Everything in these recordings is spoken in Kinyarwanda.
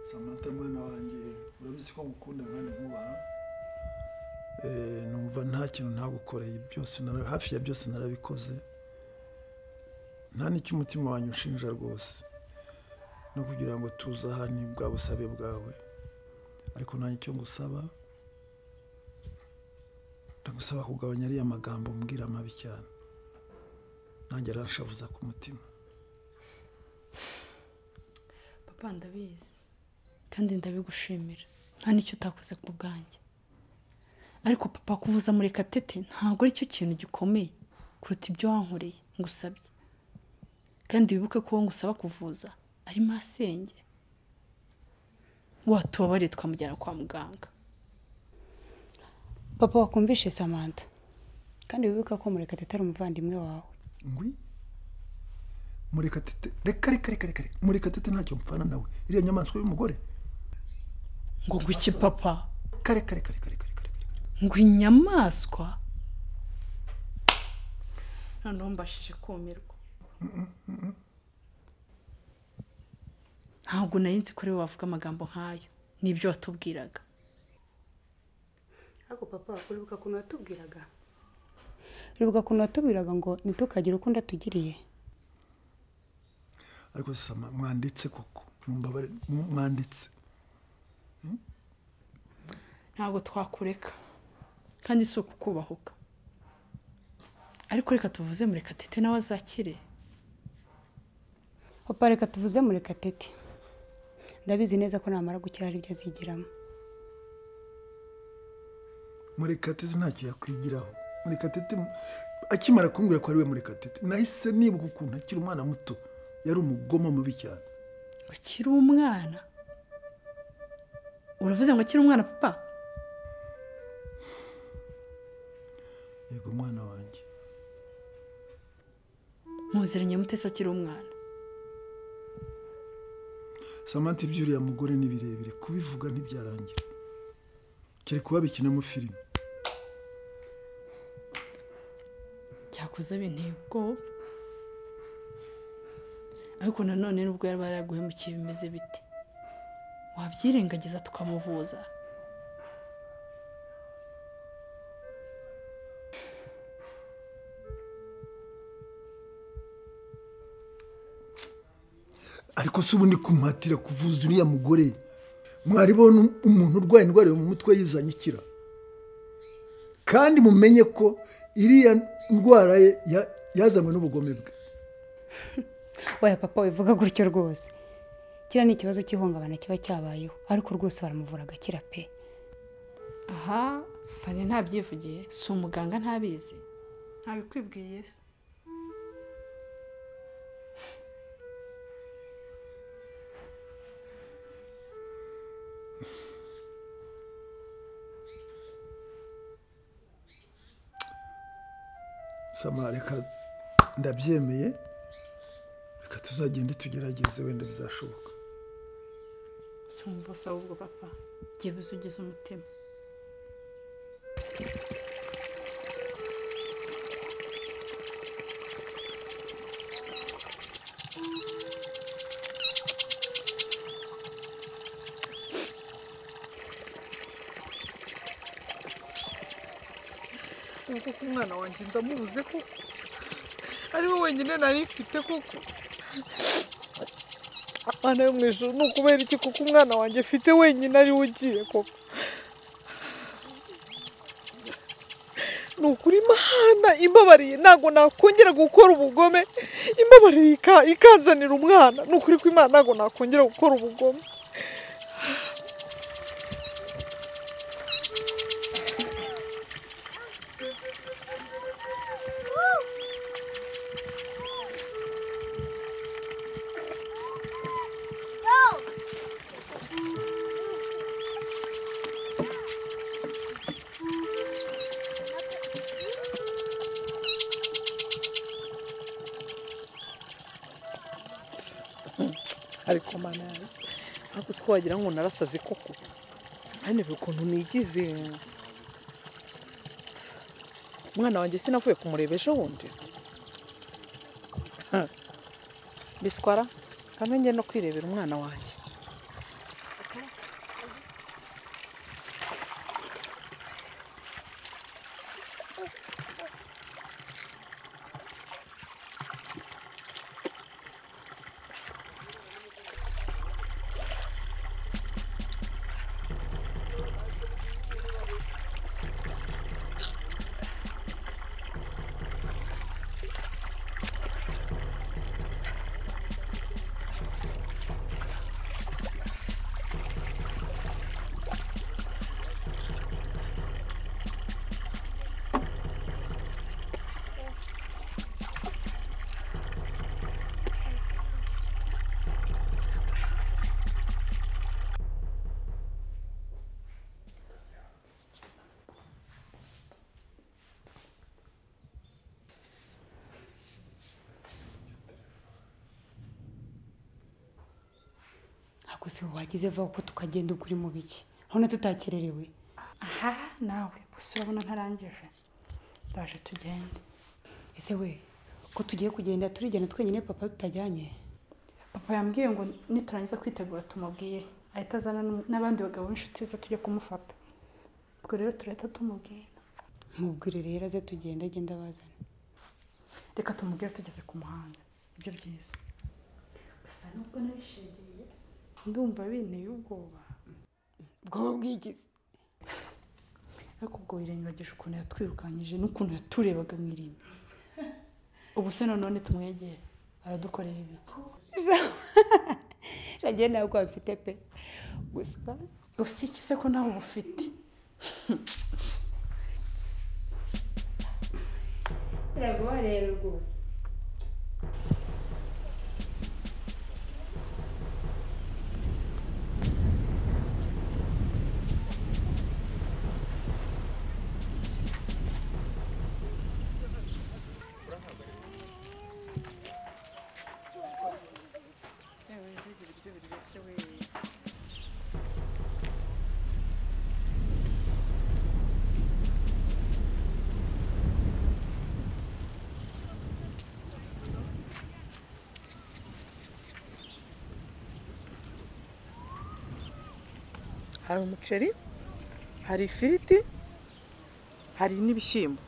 samantha mwana wanjye urabizi ko ngukunda kandi nkubaha numva nta kintu ntagukoreye byose hafi ya byose narabikoze nta n'icyo umutima wanjye ushinja rwose no kugira ngo tuze aha ni bwa busabe bwawe ariko nta icyo ngusaba ndagusaba kugabanya ariya magambo mbwira mabi cyane nanjye aranshavuza ku mutima papa ndabizi kandi ndabigushimira nta n'icyo utakoze ku bwanjye ariko papa kuvuza muri katete ntabwo aricyo kintu gikomeye kuruta ibyo wankoreye ngusabye kandi wibuke ko uwo ngusaba kuvuza ari masenge watubabariye twamujyana kwa muganga papa wakumvishe samantha kandi wibuke ko murekatete atari umuvandimwe wawe ngwi murekatete reka reka reka reka reka. murekatete ntacyo mpfana nawe iriya nyamaswa y'umugore ngo iki papa kare kare kare kare kare kare kare ngo inyamaswa noneho mbashije kumirwa ntabwo nari nzi kuri wavuga amagambo nk'ayo nibyo watubwiraga ariko papa uribuka ukuntu watubwiraga uribuka ukuntu watubwiraga ngo ntitukagire uko ndatugiriye ariko sama mwanditse koko mumbabare mu- mwanditse ntabwo twakureka kandi si ukukubahuka ariko reka tuvuze murekatete nawe azakire papa reka tuvuze murekatete ndabizi neza ko namara gukira hari ibyo azigiramo murekatete ntacyo yakwigiraho murekatete mu- akimara kumbwira ko ari we murekatete nahise nibuka ukuntu akiri umwana muto yari umugome mubi cyane ngo akiri umwana uravuze ngo akiri umwana papa yego umwana wanjye muziranye mutesi akiri umwana samantha ibyuriya mugore ni birebire kubivuga ntibyarangira kiri kuba bikinamo filime cyakoze binteye ubwoba ariko nanone nubwo yaba yaraguhemukiye bimeze bite wabyirengagiza tukamuvuza ariko si ubundi kumuhatira kuvuza uriya mugore mwari bona umuntu urwaye indwara yo mu mutwe yizanye ikira kandi mumenye ko iriya ndwara ye ya- yazanywe n'ubugome bwe oya papa wivuga gutyo rwose kiriya ni ikibazo cy'ihungabana kiba cyabayeho ariko rwose baramuvura agakira pe aha fani ntabyivugiye si umuganga ntabizi ntabikwibwiye se sama reka ndabyemeye reka tuzagende tugerageze wenda bizashoboka sumva se ahubwo papa byibuze ugeze umutima kuko umwana wanjye ndamubuze ko ari we wenyine nari mfite kuko abana yo mu ijoro ni ukubera iki kuko umwana wanjye mfite wenyine ari we ugiye koko ni ukuri imana imbabariye ntabwo nakongera gukora ubugome imbabariye ika- ikanzanira umwana ni ukuri ko imana ntabwo nakongera gukora ubugome ariko mana yanjye ntabwo uzi ko wagira ngo narasaze koko ntarebe ukuntu nigize umwana wanjye sinavuye kumureba ejo bundi biswara kandi njye no kwirebera umwana wanjye ariko se wagize vaho ko tukagenda ugura mu biki urabona tutakererewe aha nawe gusa urabona ntarangije ndaje tugende ese we ko tugiye kugenda turigenda twenyine papa tutajyanye papa yambwiye ngo niturangiza kwitegura tumubwire ahita azana n'um- n'abandi bagabo b'inshuti ze tujya kumufata ubwo rero turahita tumubwira mubwire rero aze tugenda agenda abazana reka tumubwire tugeze ku muhanda ibyo byiza gusa nubwo nabishegeye ndumva binteye ubwoba bwoba bwigize ariko ubwo wirengagije ukuntu yatwirukanyije n'ukuntu yaturebaga mu irimbi ubu se nanone tumwegere aradukorera ibiki shagiye nawe ko bafite pe gusa gusa iki se ko nawe uba ufite biragoye rero rwose hari umuceri hari ifiriti hari n'ibishyimbo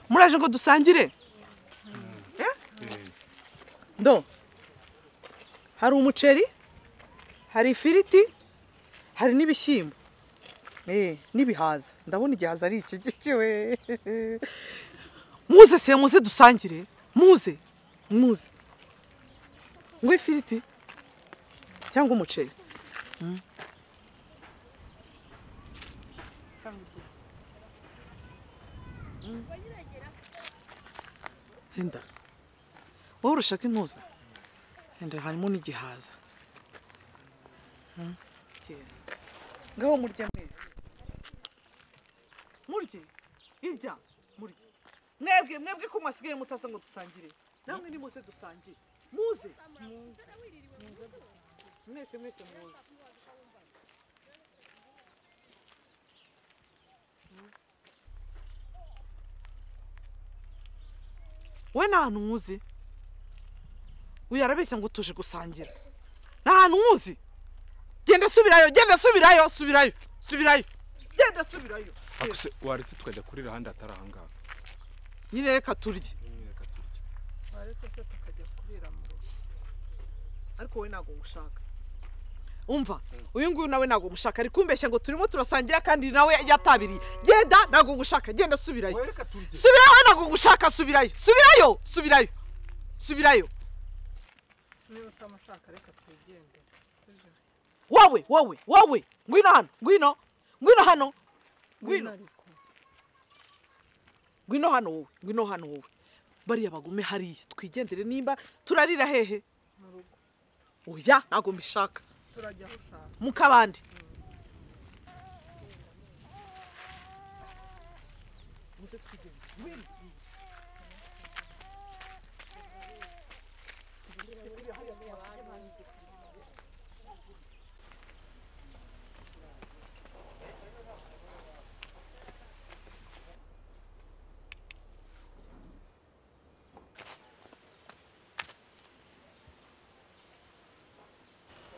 muraje ngo dusangire Eh? ndo hari umuceri hari ifiriti hari n'ibishyimbo Eh, n'ibihaza ndabona igihaza ari iki giki we muze se muze dusangire muze muze ngo ifiriti cyangwa umuceri Henda. Wowe urashaka intuza? Henda harimo n'igihaza. Hmm? Genda. Ngaho murye mwese. Murye. Irya. Murye. Mwebwe, mwebwe ko mwasigaye mutasa ngo dusangire. Namwe nimuse dusangire. Muze. Muze. Mwese mwese muze. we nta hantu nkuzi uyu arabeshya ngo tuje gusangira nta hantu nkuzi genda subirayo genda subirayo subirayo subirayo genda subirayo Ariko se waretse tukajya kurira ahandi atari aha ngaha nyine reka turye Nyine reka turye. waretse se tukajya kurira mu rugo ariko wowe ntabwo ngushaka umva uyu nguyu nawe ntabwo umushaka ari kumbeshya ngo turimo turasangira kandi nawe yatabiriye genda ntabwo ngushaka genda subirayo Wowe reka turye. subirayo ntabwo ngushaka subirayo subirayo subirayo subirayo niba utamushaka reka twigende wowe wowe wowe ngwino hano ngwino ngwino hano ngwino ngwino hano wowe ngwino hano wowe bariya bagume hariya twigendere nimba turarira hehe oya ntabwo mbishaka mu kabande muze twigende ngwino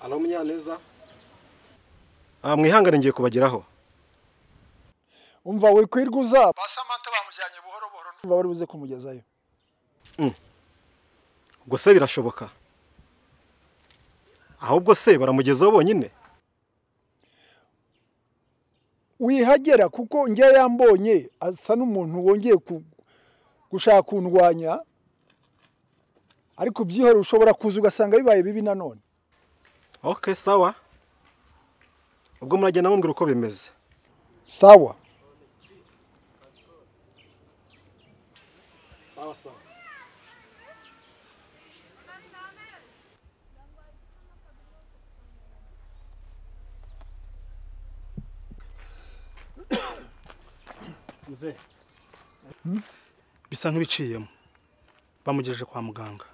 alo munyaneza mwihangane ngiye kubageraho umva wikwirwa uzaba ba samantha bamujyanye buhoro buhoro ndumva bari buze kumugezayo ubwo se birashoboka ahubwo se baramugezaho bonyine wihagera kuko njye yambonye asa n'umuntu wongeye ku- gushaka kundwanya ariko byihorere ushobora kuza ugasanga bibaye bibi nanone ok sawa ubwo muragenda mumbwira uko bimeze sawa bisa nk'ibiciyemo bamugejeje kwa muganga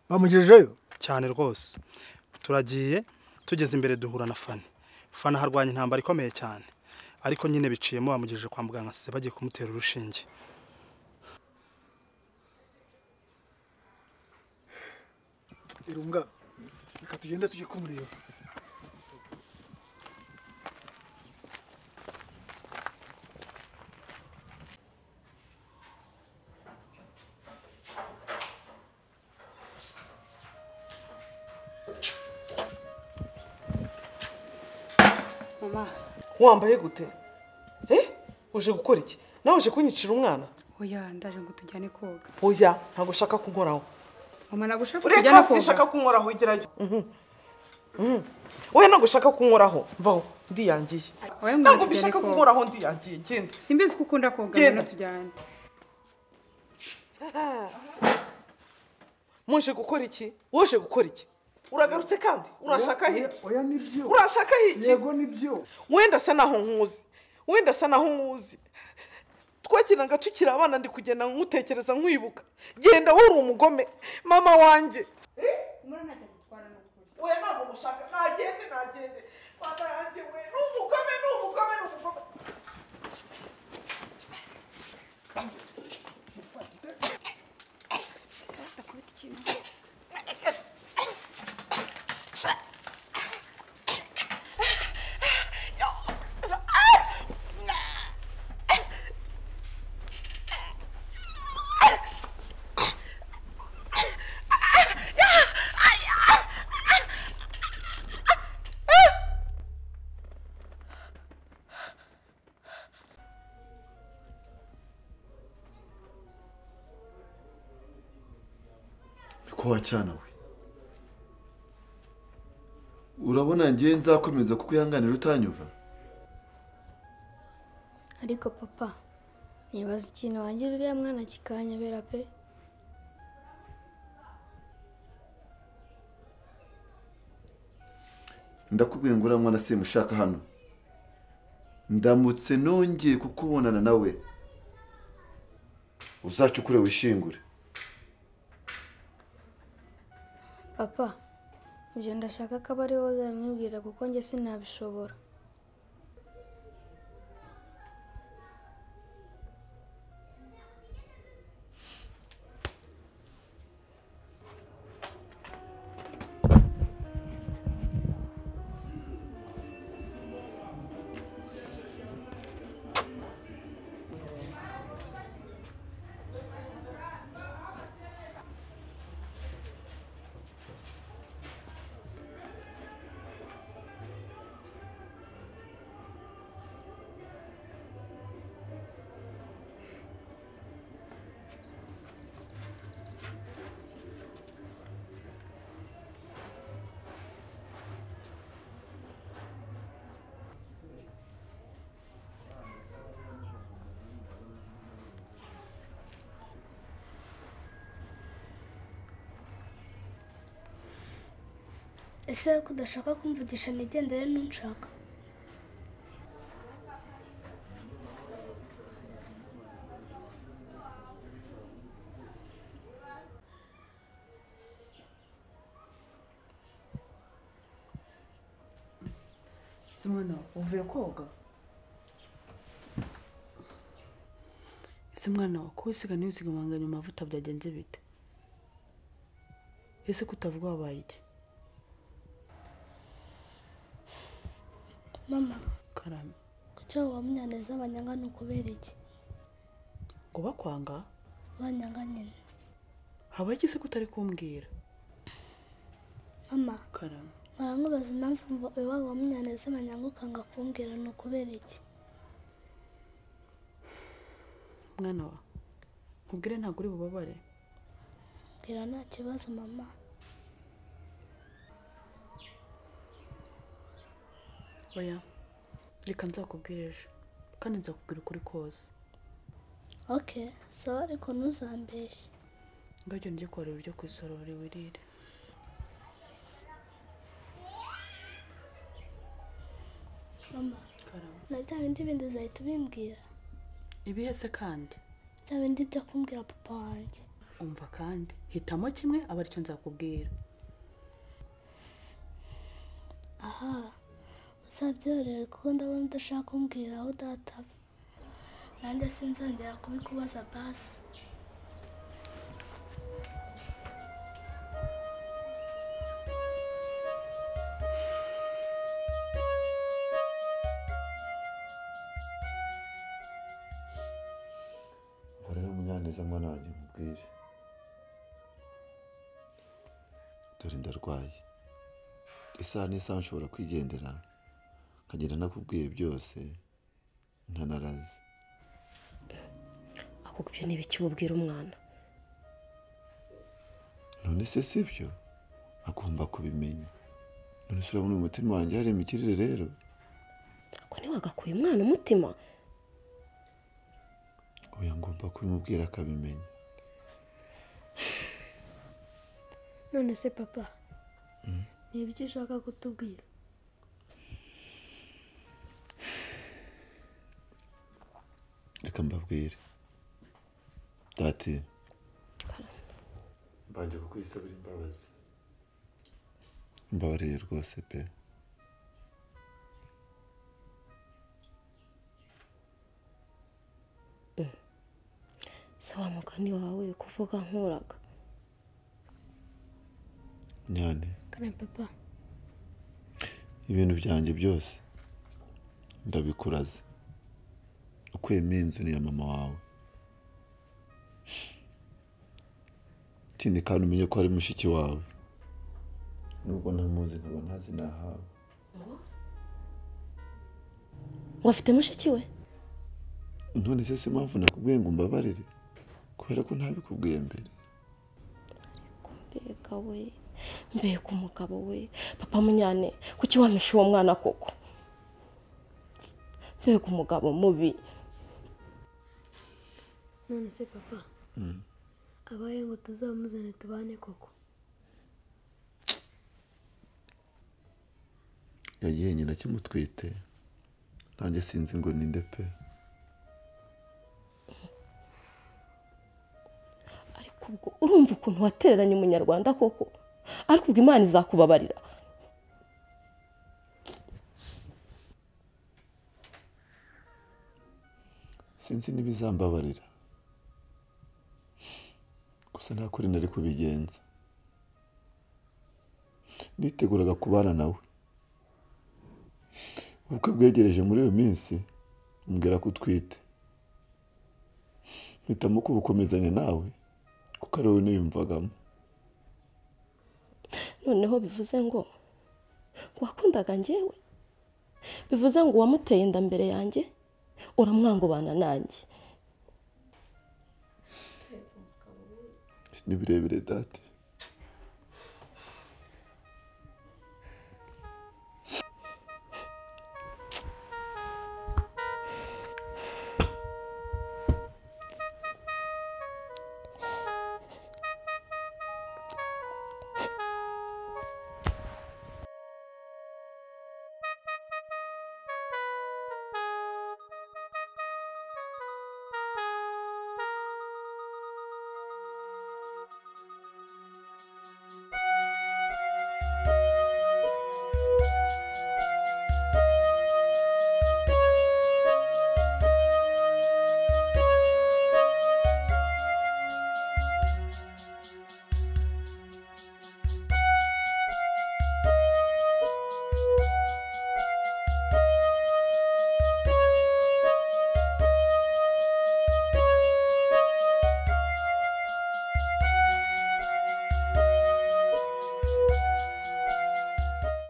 bamugejejeyo cyane rwose turagiye tugeze imbere duhura na fani fani aharwanya intambara ikomeye cyane ariko nyine biciyemo bamugejeje kwa muganga se bagiye kumutera urushinge irunga reka tugende tujye kumureba mama wambaye gute Eh? uje gukora iki nawe uje kunyicira umwana oya ndaje ngo tujyane koga oya ntabwo ushaka kunkoraho mama nagushaka ureka kujyana sinshaka koga kunkoraho igerayo wowe ntabwo ushaka kunkoraho mvaho ndiyangiye Oya, ngo tujyane ntabwo mbishaka koga. kunkoraho ndiyangiye genda simbizi ko ukunda koga Genda. rero tujyane muje gukora iki woje gukora iki uragarutse kandi urashaka hiki oya nibyo urashaka hiki yego nibyo wenda asa naho nkuzi wenda asa naho nkuzi twakinaga tukiri abana ndi kugenda nkutekereza nkwibuka genda wowe uri umugome mama wanjye we ntabwo mushaka ntagende ntagende mama yanjye we ni umugome ni umugome ni umugome ko wacyana we urabona njye nzakomeza kuko uyihanganira utanyumva ariko papa nibaza ikintu wangira uriya mwana kikanyobera pe ndakubwiye ngo uriya mwana simushaka hano ndamutse nongeye kukubonana nawe uzacukure wishingure papa ibyo ndashaka ko aba ariwe uzabimubwira kuko njye sinabishobora ese ko udashaka kumvugisha nigendere n'unshaka simona uvuye koga ese mwana wa kuba usiga ntiwisigabanganya amavuta byagenze bite ese kutavuga wabaye iki mama karame kugira ngo bamunyaneze banyanga ni ukubera iki ngo bakwanga banyanga nyine habaye iki se kutari kumbwira mama karame barankubaza impamvu iwabo bamunyaneze banyanga ukanga kumbwira ni ukubera iki mwana wa nkubwire ntabwo uri bubabare mbwira nta kibazo mama oya reka nzakubwire ejo kandi nzakubwira ukuri kose oke sawa ariko ntuzambeshye ngabyo njye kuharura ibyo ku isorori wirire mama karama na bya bindi bindi uzahita ubimbwira ibihe se kandi bya bindi byo kumbwira papa wanjye umva kandi hitamo kimwe aba aricyo nzakubwira aha uzabyorere kuko ndabona udashaka kumbwira aho databa nanjye sinzongera kubikubaza basi umva rero munyaneza mwana wanjye mubwire dore ndarwaye isaha n'isaha nshobora kwigendera nkagenda nakubwiye byose ntanarazi akubwiye niba iki ubwira umwana none se si byo agomba kubimenya none se urabona umutima wanjye harimo ikirere rero ko ntiwagakuye umwana umutima oya ngomba kubimubwira akabimenya none se papa ni ibyo ushaka kutubwira reka mbabwire dati mbanje kukwisabira imbabazi mbabarire rwose pe si wa mugani wawe kuvuga nkuraga nyane kare papa ibintu byanjye byose ndabikuraze ukuyemo iyi nzu ni iya mama wawe ikindi kandi umenye ko ari mushiki wawe nubwo ntamuzi nkaba ntazi nahawe ngo afite mushiki we none se si impamvu nakubwiye ngo umbabarire kubera ko ntabikubwiye mbere mbega we mbega umugabo we papa munyane kuki wampishe uwo mwana koko mbega umugabo mubi none se papa Mm. abaye ngo tuzamuzane tubane koko yagiye nyina akimutwite nanjye sinzi ngo ninde pe Ubwo urumva ukuntu watereranye umunyarwanda koko ariko ubwo imana izakubabarira sinzi n'ibizambabarira gusa nta kuri nari kubigenza niteguraga kubana nawe ubukwe bwegereje muri iyo minsi mbwira ko utwite mpitamo kubukomezanya nawe kuko ari wowe niyumvagamo noneho bivuze ngo wakundaga njyewe bivuze ngo uwamuteye inda mbere yanjye uramwanga ubana nanjye ni birebire dati